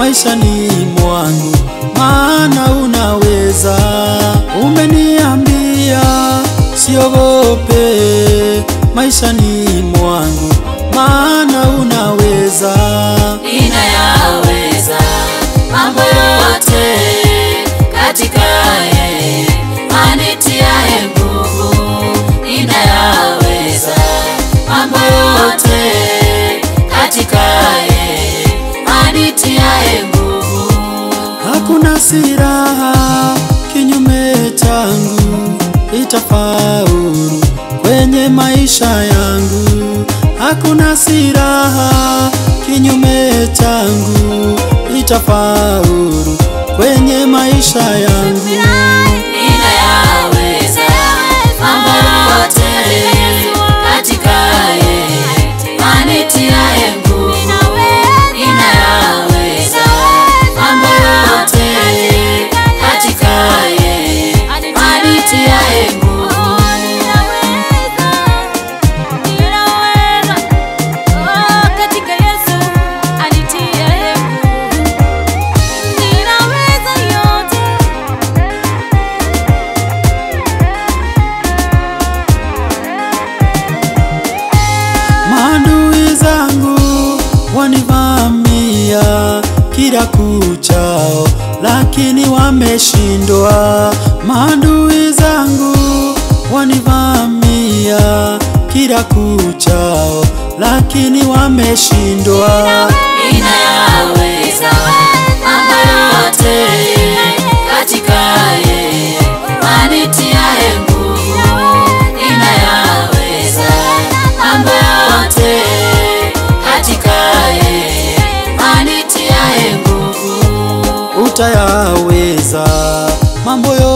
maishani mwangu, maana unaweza. Umeniambia siogope maishani mwangu, maana unaweza. ninayaweza mambo yote katika yeye anitiaye nguvu. Ninayaweza mambo yote katika yeye anitiaye nguvu. Hakuna silaha kinyume changu itafaulu kwenye maisha yangu. Hakuna silaha kinyume changu itafaulu kwenye maisha yangu. Ninayaweza mambo yote katika yeye anitiaye nguvu. Ninayaweza mambo yote katika yeye anitiaye nguvu. Maadui zangu wanivamia kila kuchao, lakini wameshindwa. Maadui zangu wanivamia kila kuchao, lakini wameshindwa. Ninayaweza mambo yote katika yeye anitiaye nguvu. Ninayaweza mambo yote katika yeye anitiaye nguvu. Utayaweza mambo yote